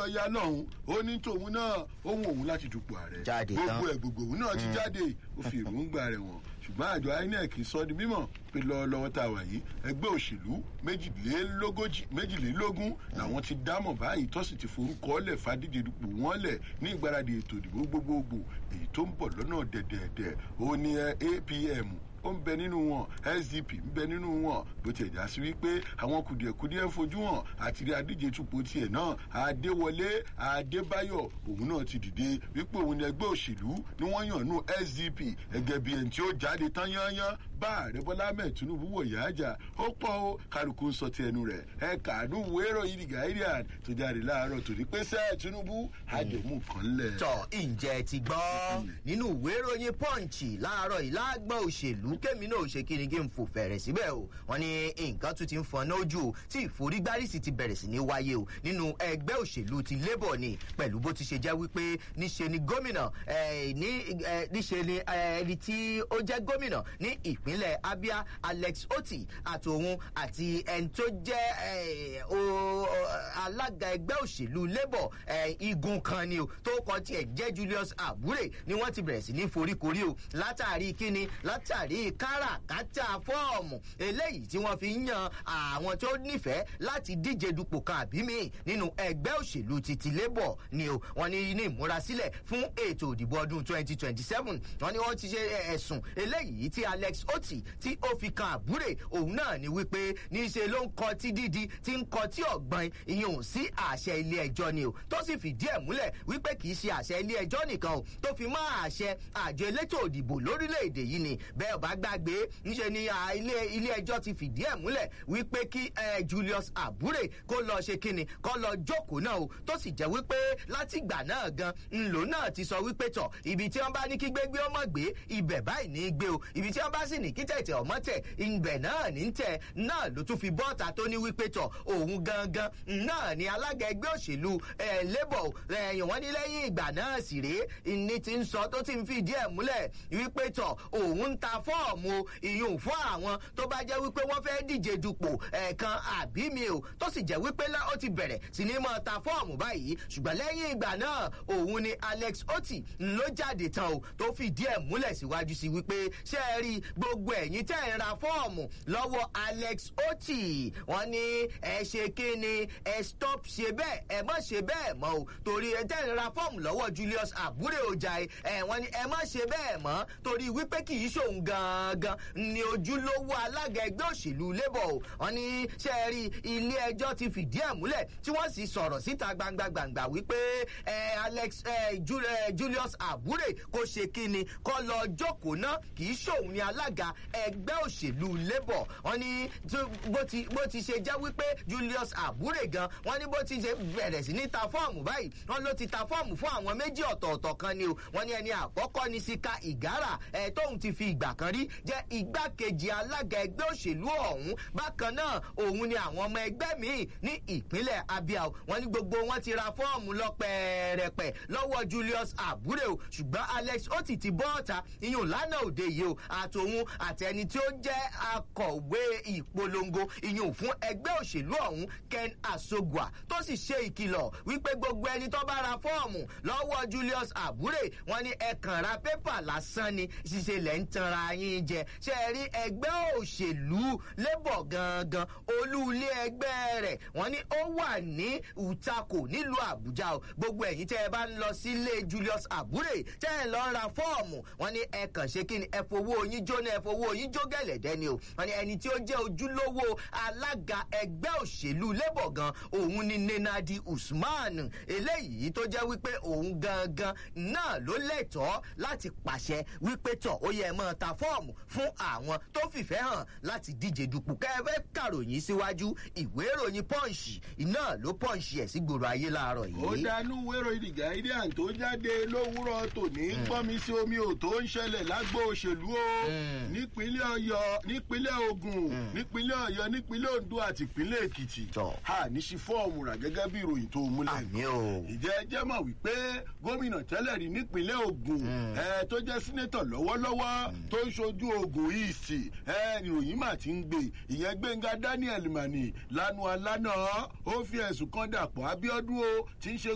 ọya lọ́hùn ó ní tòun náà ohun òun láti dupò ààrẹ Jáde tán. gbogbo ẹ̀ gbogbo òun náà ti jáde ó fi èròǹgbà rẹ̀ wọ̀n ṣùgbọ́n àjọ inec sọ di mímọ̀ pé lọ́wọ́lọ́wọ́ tá a wà yìí ẹgbẹ́ òṣèlú méjìlélógójì méjìlélógún làwọn ti dámọ̀ báyìí tó sì ti forúkọ lẹ̀ fàdíje dupò wọn lẹ̀ ní ìgbáradì ètò ìdìbò gbogbogbò èyí tó ń bọ̀ lọ́nà dẹ̀dẹ̀dẹ̀ ó ní ẹ, apm ó ń bẹ nínú wọn sdp ń bẹ nínú wọn bó tiẹ̀ já sí wípé àwọn kùdìẹ̀kudiẹ ń fojú hàn àti rí adíje tupò tiẹ̀ náà adéwọlé adébáyọ̀ òun náà ti dìde wípé òun ni ẹgbẹ́ òṣèlú ni wọ́n yàn nù sdp gẹ́gẹ́ bí ẹni tí ó jáde tán yányán bá ààrẹ bọ́lá ahmed tinubu wọ̀ yá àjà ó pọ̀ ó kálukú ń sọ ti ẹnu rẹ̀ ẹ kàánú wérò yìí the guardian tó jáde láàárọ̀ tòní pé sẹ́ẹ̀ tinubu àjẹmú kan lẹ̀. tọ ǹjẹ́ ti gbọ́ nínú ìwé ìròyìn pọ́ǹchì láàárọ̀ ìlágbọ́n òṣèlú kémi náà ṣe kí ni kí n fò fẹ̀rẹ̀ síbẹ̀ o wọ́n ní nǹkan tún ti ń fọnà ojú o tí ìforígbárísì ti bẹ̀rẹ̀ sí ní wáyé o nínú ẹgbẹ́ òṣèlú ti labour ni pẹ̀lú bó ti ṣe jẹ́ wípé níṣe ni gómìnà eh, ní eh, níṣe ni eh, ẹni tí ó jẹ́ gómìnà ní ìpínlẹ̀ abia alex oti àtòun àti ẹni tó jẹ́ eh, o- o- alága ẹgbẹ́ òṣèlú labour eh, igun kan ni o tó kọ tiẹ̀ jẹ́ julius abure ni wọ́n ti bẹ̀rẹ̀ sí ní foríkorí o látàrí kíni látàrí káràkátà fọ́ọ̀mù eléyìí tí wọ́n fi ń yan àwọn tó nífẹ̀ẹ́ láti díje dupò kan àbí mi nínú ẹgbẹ́ òṣèlú titi labour ni o wọ́n ní ní ìmúrasílẹ̀ fún ètò òdìbò ọdún 2027 wọ́n ní wọ́n ti ṣe ẹ̀sùn eléyìí tí alex oti tí ó fi kan àbúrè òun náà ni wípé níṣe ló ń kọ tí dídi tí ń kọ tí ọ̀gbọ́n ìyẹn ò sí àṣẹ ilé ẹjọ́ ni o tó sì fìdí ẹ̀ múlẹ̀ wípé kì í ṣe àṣẹ ilé ẹjọ́ nìkan o tó fi mọ́ àṣẹ àjọ elétò òdìbò lórílẹ̀‐èdè yìí ni bẹ́ẹ̀ bá gbàgbé níṣe ni à, ilé ilé ẹjọ́ ti fìdí ẹ̀ múlẹ̀ wípé kí eh, julius abure kó lọ ṣe kíni kó lọ jókòó náà o tó sì jẹ́ wípé látìgbà náà gan ńlò náà ti sọ wípé tọ̀ ibi tí wọ́n bá ní kí gbégbé ọmọ gbé ibẹ̀ báyìí ní í gbé o ibi tí wọ́n bá sì ní kí tẹ̀tẹ̀ ọmọ tẹ̀ ibẹ̀ náà ní í tẹ̀ náà ló tún fi bọ́ọ̀tà tó ní wípé tọ̀ òun gangan náà ni alága ẹgbẹ́ òṣèlú eh, labour ẹ̀yìn wọ́n ní lẹ́yìn ìgbà náà sì rèé ní ti ń sọ tó ti ń fìdí ẹ̀ múlẹ̀ wípé tọ̀ òun ń ta fọ́ọ̀mù ìyún fún àwọn tó bá jẹ́ wípé wọ́n fẹ́ díje dupò ẹ̀ẹ̀kan àbí mi o tó sì jẹ́ wípé lá- ó ti bẹ̀rẹ̀ sí ní mọ́ ta fọ́ọ̀mù báyìí ṣùgbọ́n lẹ́yìn ìgbà náà òun ni alex oti ló jáde tán o tó fìdí ẹ̀ múlẹ̀ síwájú sí wípé ṣé ẹ rí gbogbo ẹ̀yìn tẹ́ ẹ̀ ra fọ́ọ̀mù lọ́wọ́ alex oti wọ́n ní ẹ ṣe kí ni ẹ stop ṣe bẹ́ẹ̀ ẹ má ṣe bẹ́ẹ̀ mọ́ o torí ẹ tẹ́ ẹ̀ ra fọ́ọ̀mù lọ́wọ́ julius abure ojai ẹ wọ́n ní ẹ má ṣe bẹ́ẹ̀ mọ́ torí wípé kì í ṣòun gangan ni ojúlówó alága ẹgbẹ́ òṣèlú labour o wọ́n ní ṣe é rí ilé ẹjọ́ ti fìdí ẹ̀ múlẹ̀ tí wọ́n sì sọ̀rọ̀ síta gbangba gbangba wípé ẹ alex ẹ Ju- ẹ, julius abure kò ṣe kíni kọ́ lọ jókòó ná kì í ṣòun ni alága ẹgbẹ́ òṣèlú labour wọ́n ní tó- bó ti bó ti ṣe jẹ́ wípé julius abure gan wọ́n ní bó ti ṣe bẹ̀rẹ̀ sí ní ta fọ́ọ̀mù báyìí wọ́n ló ti ta fọ́ọ̀mù fún àwọn méjì ọ̀tọ̀ọ̀tọ̀ kan ni o wọ́n ní ẹni àkọ́kọ́ ní sika ìgárà ẹ̀ tóun ti fi ìgbà kan rí jẹ́ igbákejì alága ẹgbẹ́ òṣèlú ọ̀hún bákan náà òun ni àwọn ọmọ ẹgbẹ́ míì ní ìpínlẹ̀ abia o wọ́n ní gbogbo wọn ti ra fọ́ọ̀mù lọ pẹ̀rẹ̀pẹ̀ lọ́wọ́ julius abure o ṣùgbọ́n alex ó ti ti bọ́ ọ̀ta iyùn lánàá òde yìí o àtòun àtẹni tí ó jẹ́ akọ̀wé ìpolongo iyùn fún ẹgbẹ́ òṣèlú ọ̀hún ken asogua tó sì ṣe ìkìlọ̀ wípé gbogbo ẹni tó bá ra fọ́ọ̀mù lọ́wọ́ julius abure wọn ní ẹ̀kàn ra pépà lásán ni ṣiṣẹ́ lẹ́ ń tanra yín jẹ ṣe é rí ẹgbẹ́ òṣèlú labour gangan olú ilé ẹgbẹ́ rẹ̀ wọ́n ní ó wà ní utako nílùú àbújá o gbogbo ẹ̀yin tẹ́ ẹ bá ń lọ sílé julius abure tẹ́ ẹ lọ ra fọ́ọ̀mù wọ́n ní ẹ kàn ṣe kí ni ẹ fowó yín jóná ẹ fowó yín jó gẹ̀lẹ́dẹ́ ni o wọ́n ní ẹni tí ó jẹ́ ojúlówó alága ẹgbẹ́ òṣèlú labour gan òun ni nenadi usman eléyìí tó jẹ́ wípé òun gangan náà ló lẹ́tọ̀ọ́ láti pàṣẹ wípé tọ̀ ó yẹ mọ́ ta fọ́ọ̀mù fún àwọn tó fìfẹ́ hàn láti díje dupò kẹ́fẹ́ kàròyìn síwájú ìwé ìròyìn pọ́ǹsì iná ló pọ́ǹsì ẹ̀ sí gbòòrò ayé láàárọ̀ ó yìí. dánú wérò ìdí guardian tó jáde lówùúrọ̀ tòní gbọ́nmi sí omi ò tó ń ṣẹlẹ̀ lágbo òṣèlú o Mm. nípínlẹ̀ ọ̀yọ́ nípínlẹ̀ ogun nípínlẹ̀ ọ̀yọ́ nípínlẹ̀ ondo àti ìpínlẹ̀ èkìtì Tọ́. a ní sí fọ́ọ̀mù rà gẹ́gẹ́ bí ìròyìn tó múlẹ̀ àmì o. ìjẹ́ ẹ jẹ́ mọ̀ wípé gómìnà tẹ́lẹ̀ rí nípínlẹ̀ ogun ẹ tó jẹ́ sínétọ̀ lọ́wọ́lọ́wọ́ tó ń ṣojú ogun east ẹ ìròyìn mà ti ń gbé ìyẹn gbẹ̀ngà daniel mani lanu alana ó fi ẹ̀sùn kan dàpọ̀ abiodun o ti ń ṣe